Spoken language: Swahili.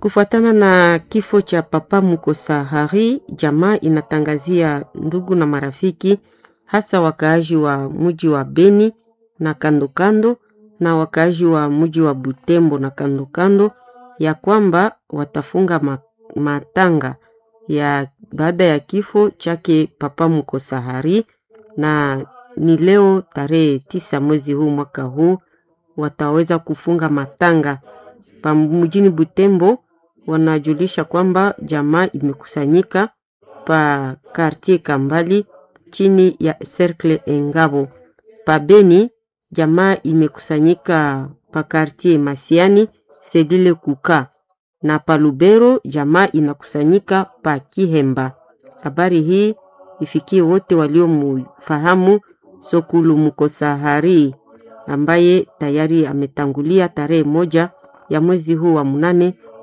Kufuatana na kifo cha Papa Mukosa Hari, jamaa inatangazia ndugu na marafiki, hasa wakaaji wa mji wa Beni na kando kando na wakaaji wa mji wa Butembo na kando kando, ya kwamba watafunga ma, matanga ya baada ya kifo chake Papa Mukosa Hari, na ni leo tarehe tisa mwezi huu mwaka huu wataweza kufunga matanga pa mjini Butembo. Wanajulisha kwamba jamaa imekusanyika pa quartier Kambali chini ya Cercle Engabo. Pa Beni jamaa imekusanyika pa quartier Masiani Sedile Kuka, na pa Lubero jamaa inakusanyika pa Kihemba. Habari hii ifikie wote waliomfahamu Sokulu Mukosa Hari ambaye tayari ametangulia tarehe moja ya mwezi huu wa mnane